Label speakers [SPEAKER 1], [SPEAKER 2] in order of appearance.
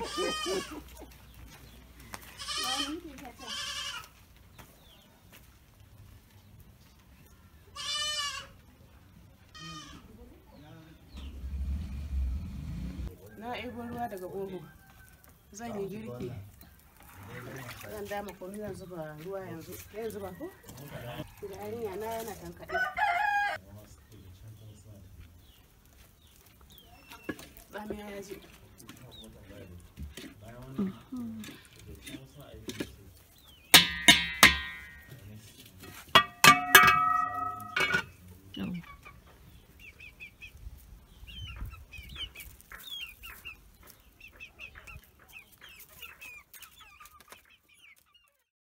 [SPEAKER 1] na ɗebo ruwa daga boho zan yi girki zan dama kunu zan zuba ruwa yanzu zan zuba ko da yarinya na yana tankaɗe tsamiya ya ji